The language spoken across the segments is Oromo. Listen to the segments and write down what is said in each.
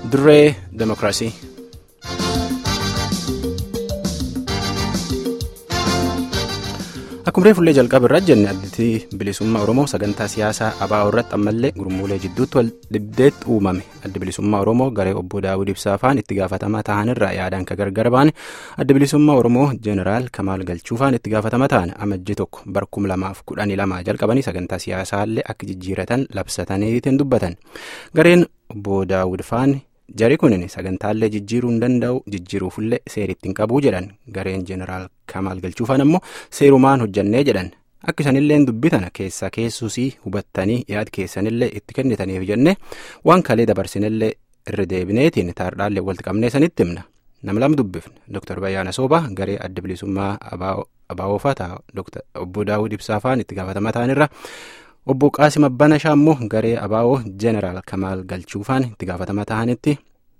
Dirree Demokiraasii. Akkuma fuullee jalqaba irraa jenne addi bilisummaa Oromoo sagantaa siyaasaa ABO irratti ammallee gurmuulee jidduutti wal dhibdeetti uumame. Addi bilisummaa Oromoo garee obbo Daawud Ibsaa faan itti gaafatamaa ta'anirraa yaadaan ka gargar baane addi bilisummaa Oromoo Jeneraal Kamaal Galchuufaan itti gaafatama ta'an amajjii tokko barkum lamaaf kudhanii lamaa jalqabanii sagantaa siyaasaallee akka jijjiiratan labsataniitiin dubbatan. Gareen obbo Daawud faan Jari kunin sagantaalee jijjiiruu hin danda'u jijjiiruufillee seeritti hin qabuu jedhan gareen jeneraal Kamaal Galchuufaan ammoo seerumaan hojjannee jedhan akka isanillee dubbitan keessa keessusii hubattanii yaad keessanillee itti kennitaniif jenne waan kalee dabarsinillee irra deebineetiin taardhaallee walitti qabnee sanitti himna nama lama dubbifne Dr. Bayyaana Soobaa garee adda bilisummaa ABO'faa ta'a obbo Daawud Ibsaafaan itti gaafatama ta'anirra. Obbo Qaasim Abbanashaa immoo garee ABO Jeneraal Kamaal Galchuufaan itti gaafatama ta'anitti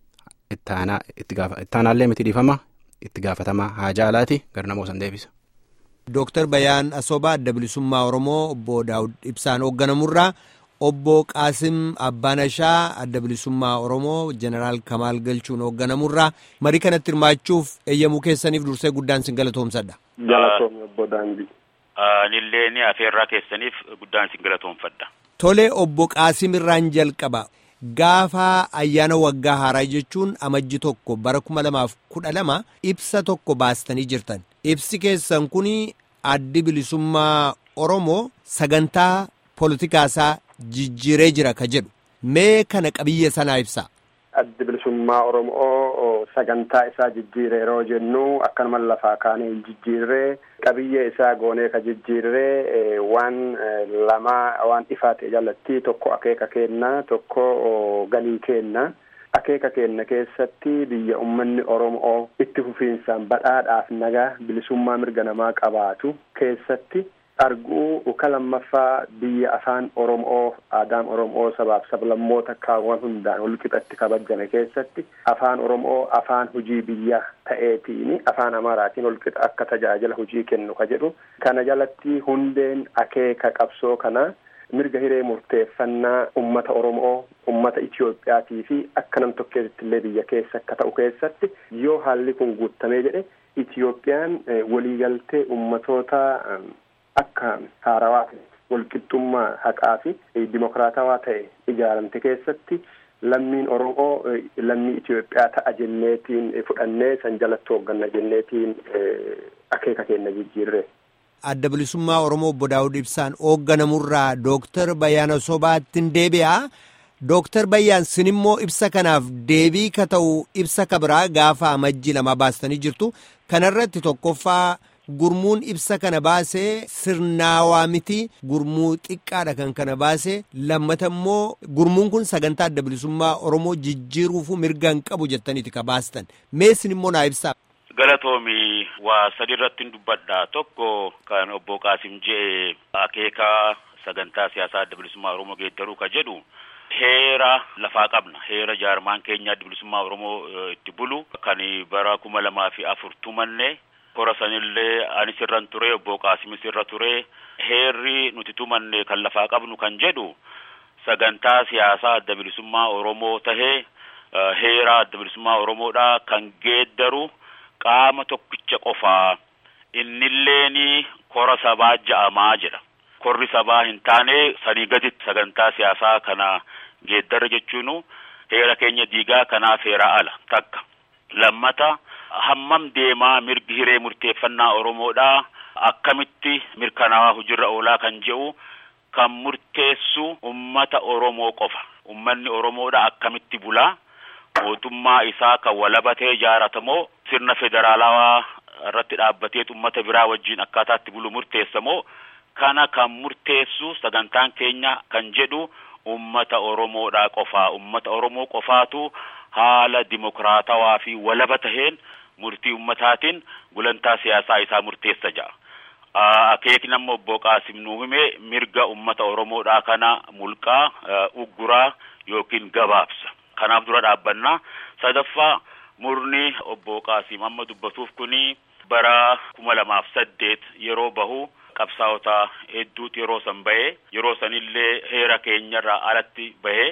ittaanaallee miti dhiifama itti gaafatama haa jaalaati gara namoo san deebisa. Dooktar Bayaan Asoobaa adda bilisummaa Oromoo obbo Daawud Ibsaan hoogganamurraa obbo Qaasim Abbanashaa adda bilisummaa Oromoo Jeneraal Kamaal Galchuun hoogganamurraa marii kanatti hirmaachuuf eeyyamuu keessaniif dursee guddaan sin galatoomsadha. Galatoomii obbo Daandii. Anillee ni afeerraa keessaniif guddaan sin galatoomfadha. Tole obbo Qaasim irraan jalqaba. Gaafa ayyaana waggaa haaraa jechuun amajji tokko bara kuma lamaaf kudha lama ibsa tokko baastanii jirtan. Ibsi keessan kun addi bilisummaa Oromoo sagantaa politikaasaa jijjiiree jira ka jedhu. Mee kana qabiyya sanaa ibsa. Addi bilisummaa Oromoo sagantaa isaa jijjiiree yeroo jennu akkanuma lafaa kaanee hin jijjiirree qabiyyee isaa goonee ka jijjiirree waan lama waan ifaa ta'e jalatti tokko akeeka kenna tokko galii kenna. Akeeka kenna keessatti biyya uummanni Oromoo itti fufiinsaan badhaadhaaf nagaa bilisummaa mirga namaa qabaatu keessatti. arguu ka lammaffaa biyya afaan oromoo aadaan oromoo sabaaf sablammoota kaawwan hundaan walqixatti kabajame keessatti afaan oromoo afaan hujii biyya ta'eetiin afaan amaaraatiin walqixa akka tajaajila hujii kennu ka jedhu kana jalatti hundeen akeeka qabsoo kana mirga hiree murteeffannaa ummata oromoo ummata itiyoophiyaatii fi akka nam tokkeessitti illee biyya keessa akka ta'u keessatti yoo haalli kun guutamee jedhe itiyoophiyaan waliigaltee ummatoota akka haarawaa walqixxummaa haqaa fi dimokiraatawaa ta'e ijaaramte keessatti lammiin oromoo lammii Itoophiyaa ta'a jenneetiin fudhannee san jalatti hoogganna jenneetiin akeeka kenna jijjiirre. Adda bilisummaa Oromoo obbo Daawud Ibsaan hoogganamurraa Dooktar Bayyaana Sobaattiin deebi'a. Dooktar Bayyaan sin immoo ibsa kanaaf deebii ka ta'u ibsa ka biraa gaafa amajjii lama baastanii jirtu. Kanarratti tokkoffaa gurmuun ibsa kana baasee sirnaawaa miti gurmuu xiqqaadha kan kana baasee lammata immoo gurmuun kun sagantaa adda bilisummaa oromoo jijjiiruufu mirga hin qabu jettaniiti ka baastan meessin immoo naa ibsaa. Galatoomi waa sadi irratti dubbadha tokko kan obbo Qaasim je'e akeekaa sagantaa siyaasaa adda bilisummaa oromoo geeddaruu ka jedhu. Heera lafaa qabna heera jaarmaan keenya adda bilisummaa oromoo itti bulu kan bara kuma lamaa fi afur tumanne. Kora sanillee anis irran ture obbo Qaasimis irra ture heerri nuti tumanne kan lafaa qabnu kan jedhu sagantaa siyaasaa adda bilisummaa Oromoo tahee heera adda bilisummaa Oromoodha kan geeddaru qaama tokkicha qofaa innilleeni kora sabaa ja'amaa jedha. Korri sabaa hin taane sanii gaditti sagantaa siyaasaa kana geeddarra jechuun heera keenya diigaa kanaaf heera ala takka. Lammata. hammam deemaa mirgi hiree murteeffannaa Oromoodhaa akkamitti mirkanaawaa hojiirra oolaa kan jedhu kan murteessu ummata Oromoo qofa. Ummanni Oromoodhaa akkamitti bulaa mootummaa isaa kan walabatee ijaaratamoo sirna federaalawaa irratti dhaabbatee ummata biraa wajjin akkaataatti bulu murteessamoo kana kan murteessu sagantaan keenya kan jedhu ummata Oromoodhaa qofaa. Ummata Oromoo qofaatu haala dimokiraatawaa fi walaba taheen murtii ummataatiin gulantaa siyaasaa isaa murteessa ja'a. Akeekni amma obbo Qaasim nuu hime mirga ummata Oromoodhaa kana mulqaa ugguraa yookiin gabaabsa. Kanaaf dura dhaabbannaa. Sadaffaa murni obbo Qaasim amma dubbatuuf kuni bara kuma lamaaf saddeet yeroo bahu qabsaa'ota hedduutu yeroo san bahee yeroo sanillee heera keenyarraa alatti bahee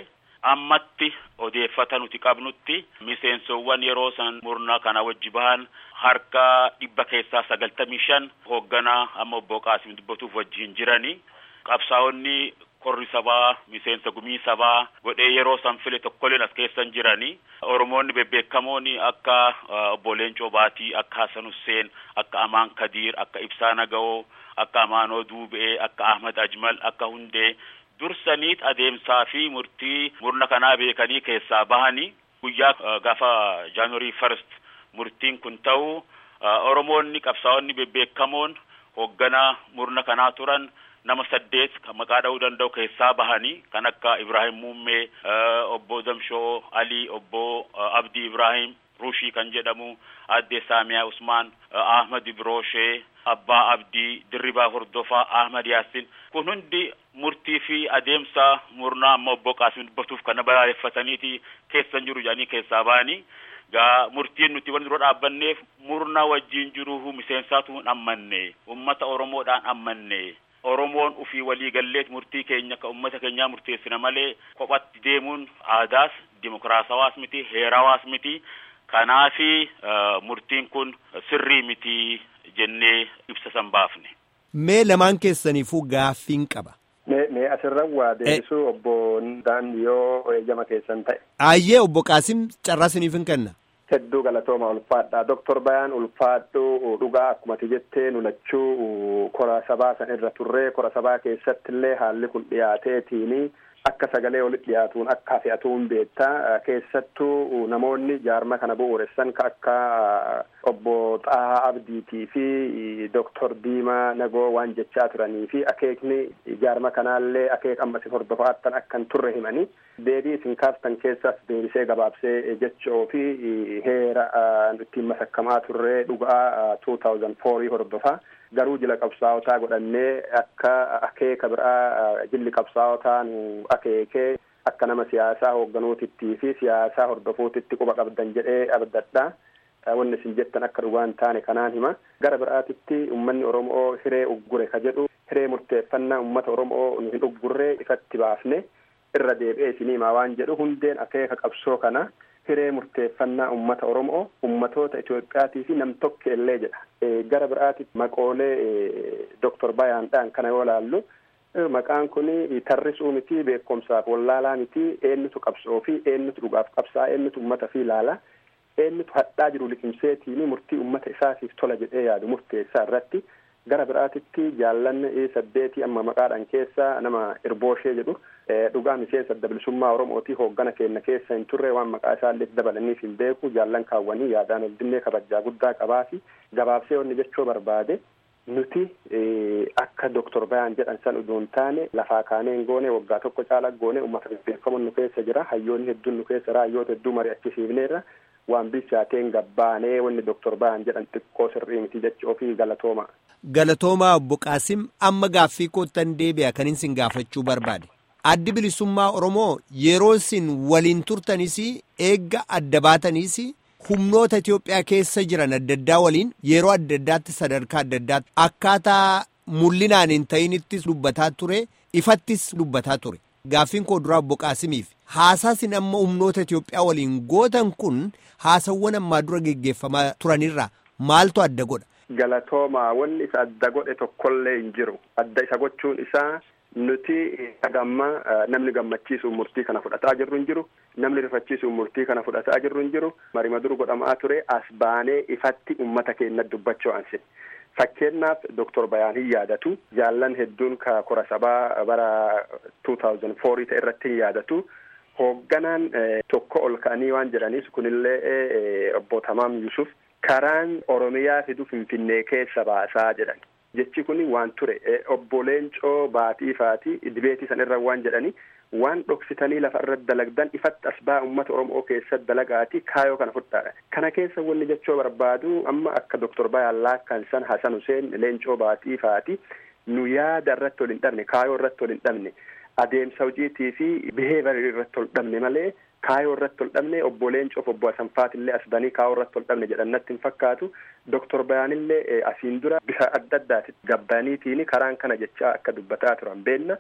ammatti odeeffata nuti qabnutti miseensowwan yeroo san murna kana wajji bahan harka dhibba keessaa sagaltamii shan hoogganaa amma obbo Qaasim dubbatuuf wajjin jirani qabsaa'onni korri sabaa miseensa gumii sabaa godhee yeroo san file tokkolleen as keessan jirani oromoonni bebbeekamoon akka obbo Leencoo Baatii akka Hasan Husseen akka Amaan Kadiir akka Ibsaa Naga'oo akka Amaanoo Duube'ee akka Ahmad Ajmal akka Hundee dursaniit adeemsaa fi murtii murna kanaa beekanii keessaa bahanii guyyaa gaafa jaanuwarii first murtiin kun ta'u oromoonni qabsaa'onni bebbeekamoon hoogganaa murna kanaa turan nama saddeet kan maqaa dha'uu danda'u keessaa bahanii kan akka Ibrahim Muummee obbo Damshoo Ali obbo Abdii Ibrahim Rushii kan jedhamu addee Saamiyaa Usmaan Ahmad Ibroshee Abbaa Abdii Dirribaa Hordofaa Ahmad Yaasin kun hundi murtii fi adeemsa murnaa amma obbo Qaasim dubbatuuf kana balaaleffataniiti keessan jiru jedhanii keessaa bahanii gaa murtiin nuti wal dura dhaabbanneef murna wajjin jiru miseensaatu hin ammanne ummata Oromoodhaan ammanne Oromoon ufii walii galleet murtii keenya akka ummata keenyaa murteessina malee kophatti deemuun aadaas dimokiraasawaas miti heerawaas miti kanaafi murtiin kun sirrii miti jennee ibsa san baafne. Mee lamaan keessaniifuu gaaffiin qaba. Mee mee asirra waa deebisuu obbo Daandii yoo eeyyama keessan ta'e. Ayyee obbo Qaasim carraa isiniif hin kenna. Hedduu galatooma ulfaadha. Doktor Bayaan ulfaadhu dhugaa akkumati jettee nulachuu kora sabaa san irra turree kora sabaa keessatti illee haalli kun dhiyaateetiini akka sagalee walitti dhiyaatuun akka fe'atuun beektaa keessattuu namoonni jaarma kana bu'uuressan ka akka obbo Xahaa Abdiitii fi Doktor Diimaa Nagoo waan jechaa turanii fi akeekni jaarma kanaallee akeek amma isin hordofaattan akka hin turre himanii deebii isin kaaftan keessas deebisee gabaabsee jechoo fi heera ittiin masakkamaa turree dhugaa 2004 hordofaa garuu jila qabsaa'otaa godhannee akka akeeka biraa jilli qabsaa'otaa nu akeekee akka nama siyaasaa hoogganuutittii fi siyaasaa hordofuutitti quba qabdan jedhee abdadha. Wanni isin jettan akka dhugaan taane kanaan hima. Gara biraatitti uummanni Oromoo hiree uggure ka jedhu hiree murteeffannaa uummata Oromoo nu hin uggurree ifatti baafne irra deebi'ee isinii himaa waan jedhu hundeen akeeka qabsoo kana hiree murteeffannaa uummata Oromoo uummatoota Itoophiyaatii fi nam tokko illee jedha. Gara biraatitti maqoolee Doktor Bayaandhaan kana yoo laallu maqaan kun tarrisuu miti beekumsaaf wallaalaa miti eenyutu qabsoo fi eenyutu dhugaaf qabsaa eenyutu uummata fi ilaala eenyutu hadhaa jiru liqimseetiin murtii uummata isaatiif tola jedhee yaadu murteessaa irratti gara biraatitti jaallanni saddeetii amma maqaadhaan keessa nama irbooshee jedhu dhugaa miseensa adda bilisummaa oromootii hooggana keenya keessa hin turre waan maqaa isaallee dabalaniif hin beeku jaallan kaawwanii yaadaan ol dinnee kabajaa guddaa qabaa fi gabaabsee wanni jechuu barbaade nuti akka doktor bayaan jedhan san uduun taane lafaa kaaneen goone waggaa tokko caala goone uummata bebbeekamoon nu keessa jira hayyoonni hedduun nu keessa raayyoota hedduu mari'achisiifneerra waan bilchaateen gabbaanee wanni doktor bayaan jedhan xiqqoo sirrii miti jechuu ofii galatooma. Galatoomaa obbo Qaasim amma gaaffii koottan deebi'a kan isin gaafachuu barbaade. Addi bilisummaa Oromoo yeroo isin waliin turtanis eegga adda baatanis humnoota Itoophiyaa keessa jiran adda addaa waliin yeroo adda addaatti sadarkaa adda addaatti akkaataa mul'inaan hin ta'inittis dubbataa ture ifattis dubbataa ture. Gaaffiin koo duraa obbo Qaasimiif haasaasin amma humnoota Itoophiyaa waliin gootan kun haasawwan ammaa dura geggeeffamaa turanirraa maaltu adda godha? Galatooma wanni isa adda godhe tokkollee hin jiru. Adda isa gochuun isaa nuti hagamma namni gammachiisuun murtii kana fudhataa jirru hin jiru. Namni rifachiisuun murtii kana fudhataa jirru hin jiru. Marima dur godhamaa ture as baanee ifatti uummata keenya dubbachuu ansi. Fakkeenyaaf Doktor Bayaan hin yaadatu. Jaallan hedduun ka kora sabaa bara 2004 ta'e irratti hin yaadatu. Hoogganaan tokko ol ka'anii waan jedhaniif kunillee obbo Tamaam Yusuf karaan Oromiyaa fidu Finfinnee keessa baasaa jedhan. Jechi kun waan ture obbo Leencoo baatii faati dibeetii san irra waan jedhani waan dhoksitanii lafa irratti dalagdan ifatti as baa uummata Oromoo keessatti dalagaati kaayoo kana fudhaadha. Kana keessa wanni jechuu barbaadu amma akka Doktor Bayaan Laakkan san Hasan Huseen Leencoo baatii faati nu yaada irratti ol hin dhabne kaayoo irratti ol hin dhabne adeemsa hojiitii fi biheevarii irratti ol dhabne malee kaayoo irratti ol dhabne obbo Leencoof obbo Asanfaatillee as banii kaayoo irratti ol dhabne jedhan natti hin fakkaatu. Doktor Bayaanillee asiin dura bifa adda addaati gabbaniitiin karaan kana jechaa akka dubbataa turan beenna.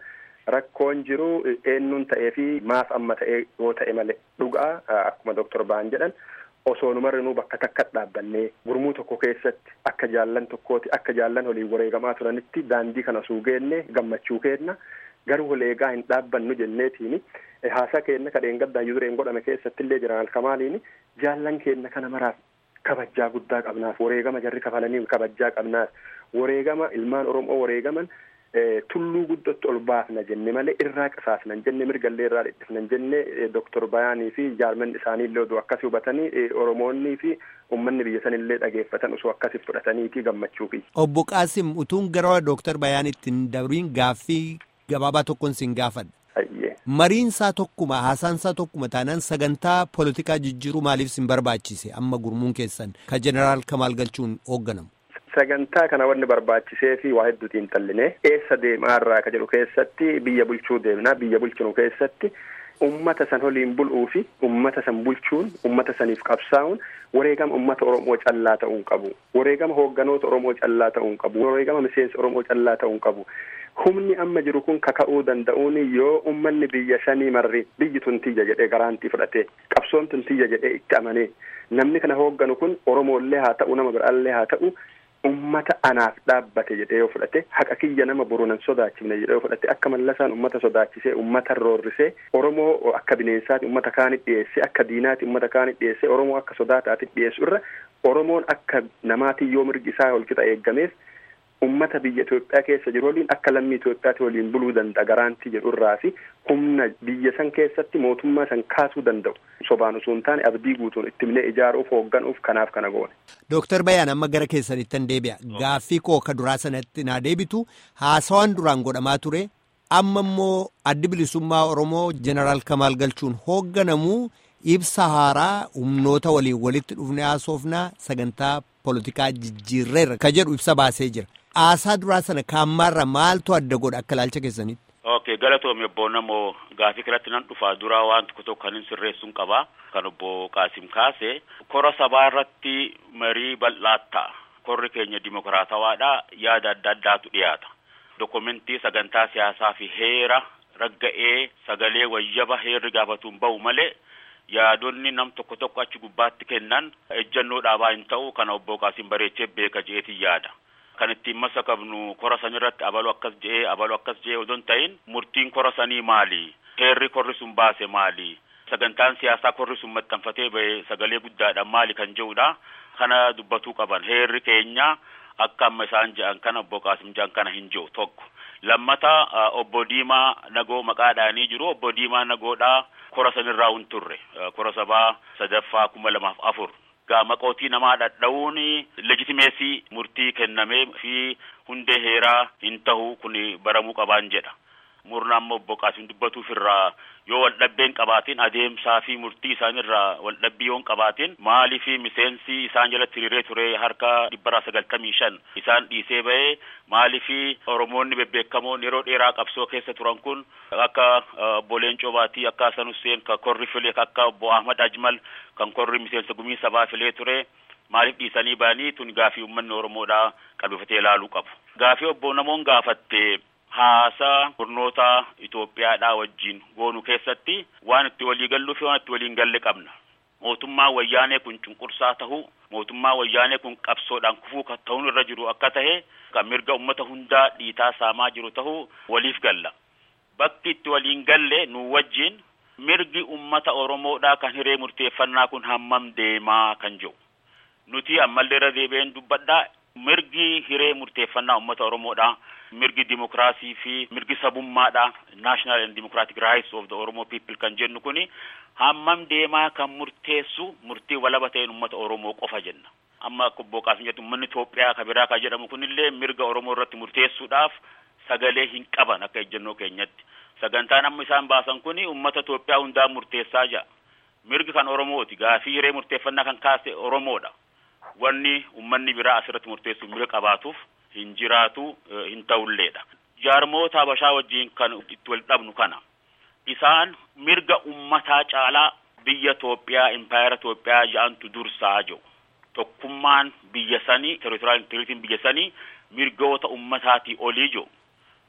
rakkoon jiru eenyuun ta'ee fi maaf amma ta'ee yoo ta'e malee dhugaa akkuma doktor Baan jedhan osoo numarrinuu bakka takka dhaabbannee gurmuu tokko keessatti akka jaallan tokkooti akka jaallan waliin wareegamaa turanitti daandii kana osoo geenne gammachuu kenna garuu waleegaa hin dhaabbannu jenneetiini haasaa keenna kadheen gaddaa dureen godhame keessatti illee jiran kamaaliini jaallan keenna kana maraaf kabajjaa guddaa qabnaaf wareegama jarri kafalanii kabajjaa qabnaaf wareegama ilmaan oromoo wareegaman tulluu guddatti ol baafna jenne malee irraa qisaasnan jenne mirgallee irraa dhidhifnan jenne doktor Bayaanii fi jaarmanni isaanii illee oduu akkasii hubatanii oromoonnii fi uummanni biyya sanillee dhageeffatan osoo akkasii fudhataniitii gammachuu fi. Obbo Qaasim utuun gara doktor Bayaanitti hin dabriin gaaffii gabaabaa tokkoon sin gaafadha. Mariin isaa tokkuma haasaan isaa tokkuma taanaan sagantaa poolitikaa jijjiiruu maaliif sin barbaachise amma gurmuun keessan ka jeneraal Kamaal Galchuun hoogganamu. Sagantaa kana wanni barbaachisee fi waa hedduutiin xallinee eessa deemaa irraa ka jedhu keessatti biyya bulchuu deemnaa biyya bulchinu keessatti ummata san waliin bul'uu fi ummata san bulchuun ummata saniif qabsaa'uun wareegama ummata Oromoo callaa ta'uu qabu wareegama hoogganoota Oromoo callaa ta'uu qabu wareegama miseensa Oromoo callaa ta'uu qabu. humni amma jiru kun kaka'uu danda'uun yoo ummanni biyya shanii marri biyyi tun tiyya jedhee garaantii fudhatee qabsoon tun tiyya jedhee itti amanee namni kana hoogganu kun Oromoollee haa ta'u nama biraallee haa ta'u ummata anaaf dhaabbate jedhee yoo fudhate haqa kiyya nama borunan sodaachifne jedhee yoo fudhate akka mallasaan ummata sodaachisee ummata roorrisee Oromoo akka bineensaati ummata kaanit dhiyeessee akka diinaati ummata kaanit dhiyeessee Oromoo akka sodaataati dhiyeessu irra Oromoon akka namaatiin yoo mirgi isaa holqixa eeggameef ummata biyya Itoophiyaa keessa jiru waliin akka lammii Itoophiyaatti waliin buluu danda'a garaantii jedhu irraa fi humna biyya san keessatti mootummaa san kaasuu danda'u sobaan osoo hin taane abdii guutuun itti himnee ijaaruuf hoogganuuf kanaaf kana goone. Dooktar Bayaan amma gara keessanittan deebi'a gaaffii koo ka duraa sanatti naa deebitu haasawaan duraan godhamaa ture amma immoo addi bilisummaa Oromoo jeneraal Kamaal Galchuun hoogganamu ibsa haaraa humnoota waliin walitti dhufne haasofnaa sagantaa poolitikaa jijjiirreerra ka jedhu ibsa baasee jira. Haasaa duraa sana kaammaarra maaltu adda godha akka ilaalcha keessanitti? Ok galatoomii obbo Namoo gaafii kanatti nan dhufaa duraa waan tokko tokko kan hin sirreessuun qabaa kan obbo Qaasim kaase kora sabaa irratti marii bal'aa ta'a. Korri keenya dimokiraatawaadha yaada adda addaatu dhiyaata. Dokumentii sagantaa siyaasaa fi heera ragga'ee sagalee wayyaba heerri gaafatuun bahu malee yaadonni nam tokko tokko achi gubbaatti kennan ejjannoo dhaabaa hin ta'u kana obbo Qaasim bareechee beeka jeetii yaada. Kan ittiin masa qabnu kora san irratti abalu akkas je'ee abalu akkas je'ee odon ta'in murtiin kora sanii maali? Heerri korri sun baase maali? Sagantaan siyaasaa korri sun maxxanfatee ba'e sagalee guddaadhaan maali kan jedhudha. Kana dubbatuu qaban heerri keenya akka amma isaan je'an kana obbo Qaasim je'an kana hin jiru tokko. Lammata obbo Diimaa Nagoo maqaadhaanii jiru obbo Diimaa Nagoodhaa kora sanirraa hin turre kora sabaa sadaffaa kuma lamaaf afur. Maqootii namaa dhadha'uun legitimeesii murtii kennamee fi hundee heeraa hin tahu kun baramuu qabaan jedha. Murna amma obbo Qaasim dubbatuuf irraa yoo waldhabbeen qabaatiin adeemsaa fi murtii isaanirraa waldhabbii yoo qabaatiin maalii fi miseensi isaan jalatti hiriiree ture harka dhibbaraa sagaltamii shan isaan dhiisee ba'ee maalii fi Oromoonni bebbeekamoon yeroo dheeraa qabsoo keessa turan kun akka obbo Leencoo Baatii akka Hasan Hussein kan korri filee akka obbo Ahmad Ajmal kan korri miseensa gumii sabaa filee ture maaliif dhiisanii ba'anii tun gaafii uummanni Oromoodhaa qalbifatee ilaaluu qabu. Gaafii obbo Namoon gaafatte haasaa kurnoota Itoophiyaadhaa wajjin goonu keessatti waan itti walii galluu fi waan itti waliin galle qabna. Mootummaa wayyaanee kun cunqursaa tahu mootummaa wayyaanee kun qabsoodhaan kufuu kan ta'uun irra jiru akka tahe kan mirga ummata hundaa dhiitaa saamaa jiru tahu waliif galla. Bakki itti waliin galle nu wajjin mirgi ummata Oromoodhaa kan hiree murteeffannaa kun hammam deemaa kan jiru. Nuti ammallee irra deebi'een dubbadhaa mirgi hiree murteeffannaa ummata Oromoodhaa mirgi dimokiraasii fi mirgi sabummaadha national and democratic rights of the Oromo people kan jennu kuni hammam deemaa kan murteessu murtii walaba ta'een ummata Oromoo qofa jenna. Amma akka obbo Qaasim jettu uummanni Itoophiyaa ka biraa kan jedhamu kunillee mirga Oromoo irratti murteessuudhaaf sagalee hin qaban akka ejjennoo keenyatti. Sagantaan amma isaan baasan kuni uummata Itoophiyaa hundaan murteessaa jira. Mirgi kan Oromooti gaafii hiree murteeffannaa kan kaase Oromoodha. Wanni uummanni biraa asirratti murteessuuf mirga qabaatuuf hin jiraatu hin ta'ulleedha. Jaarmoota Habashaa wajjin kan itti wal dhabnu kana. Isaan mirga ummataa caalaa biyya Itoophiyaa impaayera Itoophiyaa ja'antu dursaa jiru. Tokkummaan biyya sanii, territoriyaal integritiin biyya sanii mirgoota ummataatii olii jiru.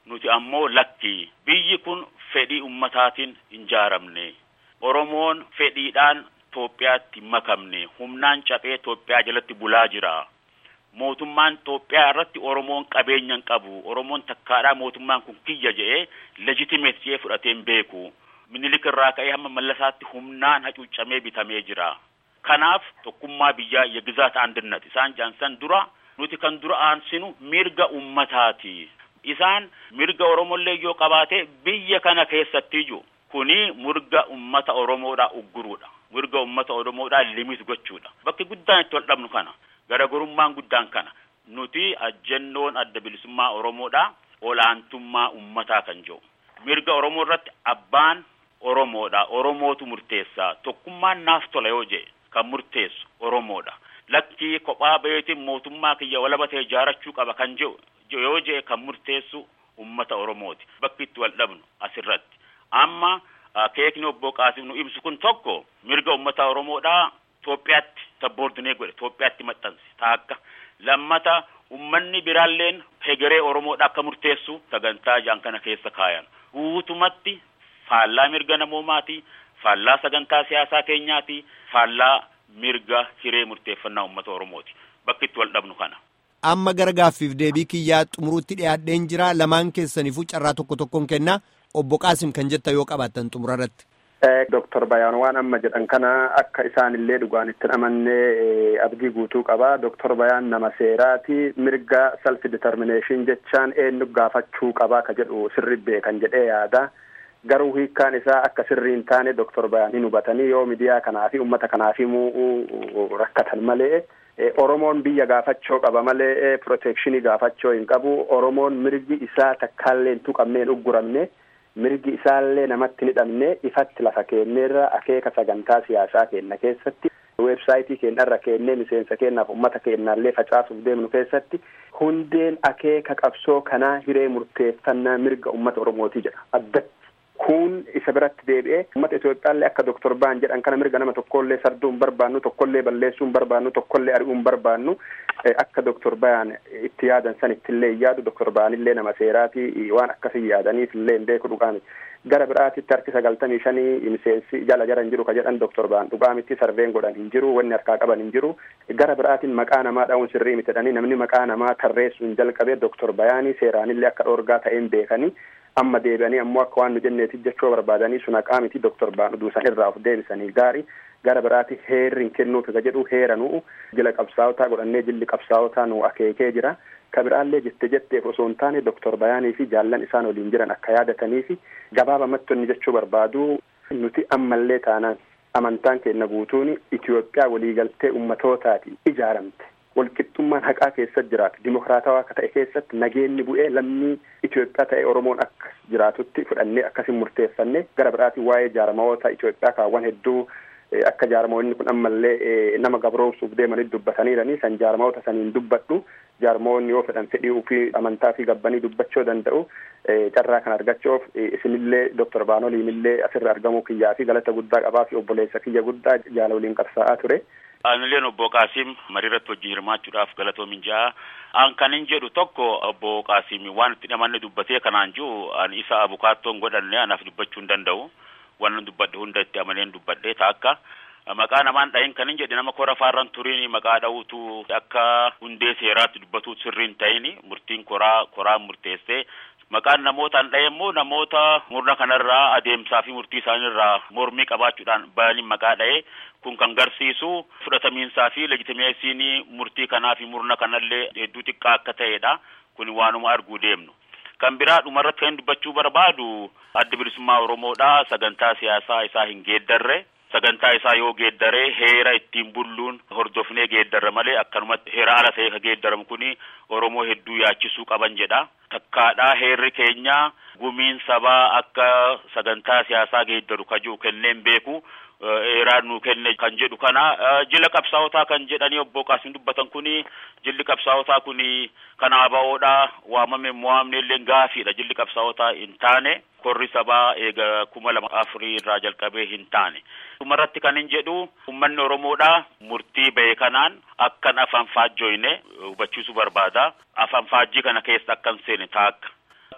nuti ammoo lakki biyyi kun fedhii ummataatiin hin ijaaramne oromoon fedhiidhaan Itoophiyaatti makamne humnaan caphee Itoophiyaa jalatti bulaa jira. Mootummaan Itoophiyaa irratti Oromoon qabeenya hin qabu. Oromoon takkaadhaa mootummaan kun kiyya jedhee legitimeet jedhee fudhatee hin beeku. Minilik irraa ka'ee hamma mallasaatti humnaan hacuuccamee bitamee jira. Kanaaf tokkummaa biyyaa yegizaat andinnat isaan jaansan dura nuti kan dura aansinu mirga ummataati. Isaan mirga Oromollee yoo qabaate biyya kana keessatti iyyuu kuni mirga ummata Oromoodhaa ugguruudha. Mirga ummata Oromoodhaa limit gochuudha. Bakki guddaan itti wal dhabnu kana. Garaagarummaan guddaan kana. Nuti ajjennoon adda bilisummaa Oromoodhaa olaantummaa ummataa kan jiru. Mirga Oromoo irratti abbaan Oromoodha. Oromootu murteessa. Tokkummaan naaf tola yoo jee kan murteessu Oromoodha. Lakkii kophaa baheetiin mootummaa kiyya walabatee ijaarachuu qaba kan jiru yoo jee kan murteessu ummata Oromooti. Bakki itti wal dhabnu asirratti. Amma keekni obbo Qaasim nu ibsu kun tokko mirga ummata Oromoodhaa Itoophiyaatti sabboordinee godhe Itoophiyaatti maxxanse taakka lammata ummanni biraalleen hegeree Oromoodhaa akka murteessu sagantaa jaan kana keessa kaayan guutumatti faallaa mirga namoomaati faallaa sagantaa siyaasaa keenyaati faallaa mirga hiree murteeffannaa ummata Oromooti bakki itti wal dhabnu kana. Amma gara gaaffiif deebii kiyyaa xumuruutti dhiyaadheen jira lamaan keessaniifuu carraa tokko tokkoon kennaa obbo Qaasim kan jetta yoo qabaattan xumura irratti. Doktor Bayaan waan amma jedhan kana akka isaanillee dhugaan itti amannee abdii guutuu qaba. Doktor Bayaan nama seeraati. Mirga self determination jechaan eenyu gaafachuu qaba ka jedhu sirri beekan jedhee yaada. Garuu hiikkaan isaa akka sirrii hin taane Doktor Bayaan hin hubatanii yoo miidiyaa kanaa fi uummata kanaaf himuu rakkatan malee. Oromoon biyya gaafachoo qaba malee protekshinii gaafachoo hin qabu. Oromoon mirgi isaa takkaallee hin tuqamne hin ugguramne. mirgi isaallee namatti ni dhabne ifatti lafa kenneerra akeeka sagantaa siyaasaa kenna keessatti weebsaayitii keenyarra kennee miseensa keenyaaf ummata keenyaallee facaasuuf deemnu keessatti hundeen akeeka qabsoo kanaa hiree murteeffannaa mirga ummata oromootii jedha addatti kun isa biratti deebi'ee ummata Itoophiyaallee akka doktor Baan jedhan kana mirga nama tokkollee sarduu hin barbaannu tokkollee balleessuu hin barbaannu tokkollee ari'uu hin barbaannu akka doktor Baan itti yaadan san ittillee hin yaadu doktor Baanillee nama seeraati waan akkasii yaadaniif illee hin beeku dhugaami. Gara biraatitti harki sagaltamii shanii miseensi jala jara hin jiru ka jedhan doktor Baan dhugaamitti sarveen godhan hin jiru wanni harkaa qaban hin jiru. Gara biraatiin maqaa namaa dha'uun sirrii miti jedhanii namni maqaa namaa tarreessuu hin jalqabee doktor Bayaanii seeraanillee akka dhoorgaa ta'een beekanii amma deebi'anii ammoo akka waan nu jenneeti jechuu barbaadanii sun haqaa miti doktor Baan uduusan irraa of deebisanii gaarii gara biraati heerri hin kennuufi ka jedhu heera nu jila qabsaa'otaa godhannee jilli qabsaa'otaa nu akeekee jira ka biraallee jette jetteef osoo hin taane doktor Bayaanii fi jaallan isaan waliin jiran akka yaadatanii fi gabaabamatti inni jechuu barbaadu nuti ammallee taanaan amantaan keenya guutuun Itoophiyaa waliigaltee ummatootaati ijaaramte. walqixxummaan haqaa keessatti jiraatu dimokiraatawaa akka ta'e keessatti nageenyi bu'ee lammii Itoophiyaa ta'e Oromoon akka jiraatutti fudhannee akkasiin murteeffanne gara biraatiin waa'ee jaarmawoota Itoophiyaa kaawwan hedduu akka jaarmawoonni kun ammallee nama gabroomsuuf deemanii dubbataniiranii san jaarmawoota saniin dubbadhu jaarmawoonni yoo fedhan fedhii ofii amantaa fi gabbanii dubbachuu danda'u carraa kan argachuuf isinillee doktor Baanoliinillee asirra argamuu kiyyaa fi galata guddaa qabaa fi obboleessa kiyya guddaa jaala waliin qabsaa'aa ture. Anilleen obbo Qaasim mariirratti wajjin hirmaachuudhaaf galatoomin ja'a. An kan hin jedhu tokko obbo Qaasim waan itti namanni dubbatee kanaan jiru ani isa abukaattoon godhanne anaaf dubbachuu hin danda'u. Waan dubbadhe hunda itti amaneen dubbadhee taakka. Maqaa namaan dhahin kan hin jedhe nama kora faarran turiin maqaa dha'uutu akka hundee seeraatti dubbatu sirriin ta'in murtiin koraa koraan murteessee maqaan namootaan dhahe immoo namoota murna kanarraa adeemsaa fi murtii isaaniirraa mormii qabaachuudhaan bayaniin maqaa dhahe kun kan garsiisu fudhatamiinsaa fi legitimeesiin murtii kanaa fi murna kanallee hedduu xiqqaa akka ta'edha kun waanuma arguu deemnu. Kan biraa dhumarratti kan dubbachuu barbaadu adda bilisummaa Oromoodha sagantaa siyaasaa isaa hin geeddarre. sagantaa isaa yoo geeddaree heera ittiin bulluun hordofnee geeddarra malee akkanumatti heera ala ta'e ka geeddaramu kuni Oromoo hedduu yaachisuu qaban jedha. Takkaadhaa heerri keenya gumiin sabaa akka sagantaa siyaasaa geeddaru kajuu kenneen beeku. Heeraan nu kenne kan jedhu kana jila qabsaa'otaa kan jedhanii obbo Qaasim dubbatan kuni jilli qabsaa'otaa kuni kan ABO'dha waamame mo'amne illee gaafiidha jilli qabsaa'otaa hin taane korri sabaa eega kuma lama afurii irraa jalqabee hin taane. Dhumarratti kan hin jedhu uummanni Oromoodha murtii ba'e kanaan akkan afaan faajjoyne hubachiisuu barbaada. Afaan faajjii kana keessa akkan seene taakka.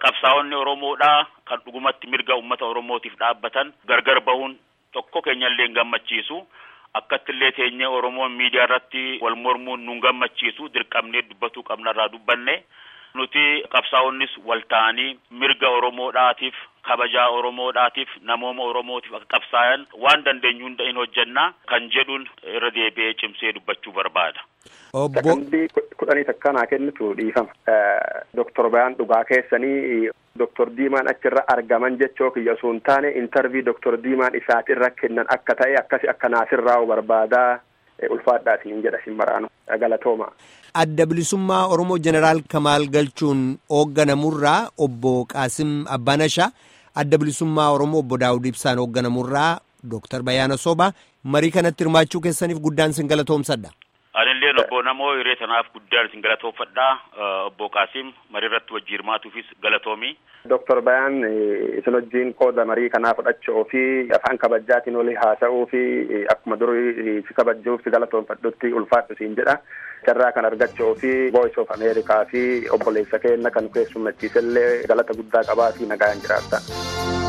qabsaa'onni Oromoodhaa kan dhugumatti mirga uummata Oromootiif dhaabbatan gargar bahuun tokko keenyallee hin gammachiisu. Akkattillee teenyee Oromoon miidiyaa irratti wal mormuun nun gammachiisu dirqamnee dubbatuu qabnarraa dubbanne. Nuti qabsaa'onnis wal ta'anii mirga Oromoodhaatiif kabajaa Oromoodhaatiif namooma Oromootiif akka qabsaayan waan dandeenyu hunda hin hojjennaa kan jedhuun irra deebi'ee cimsee dubbachuu barbaada. Sakandii kudhanii takkanaa kennitu dhiifama. Doktor Bayaan dhugaa keessanii Doktor Diimaan achirra argaman jechoo kiyya osoo hin taane intarvii Doktor Diimaan isaatirra kennan akka ta'e akkasi akka naasirraa barbaadaa ulfaadhaa isiniin jedha isin maraanu galatooma. Adda bilisummaa Oromoo Jeneraal Kamaal Galchuun hoogganamurraa obbo Qaasim Abbaanashaa adda bilisummaa Oromoo obbo Daawud Ibsaan hoogganamurraa Dooktar Bayyaana Soobaa marii kanatti hirmaachuu keessaniif guddaan isin galatoomsadha. Anillee obbo Namoo hiree tanaaf guddaan isin galatoomfadhaa obbo Qaasim marii irratti wajji hirmaatuufis galatoomi. Doktor Bayaan isin wajjin qooda marii kanaa fudhachuu fi afaan kabajaatiin olii haasa'uu fi akkuma durii si kabajuuf si galatoomfadhutti ulfaadhu siin jedha. Carraa kan argachuu fi Voice of America fi obboleessa keenya kan keessummachiisellee galata guddaa qabaa fi nagaan jiraata.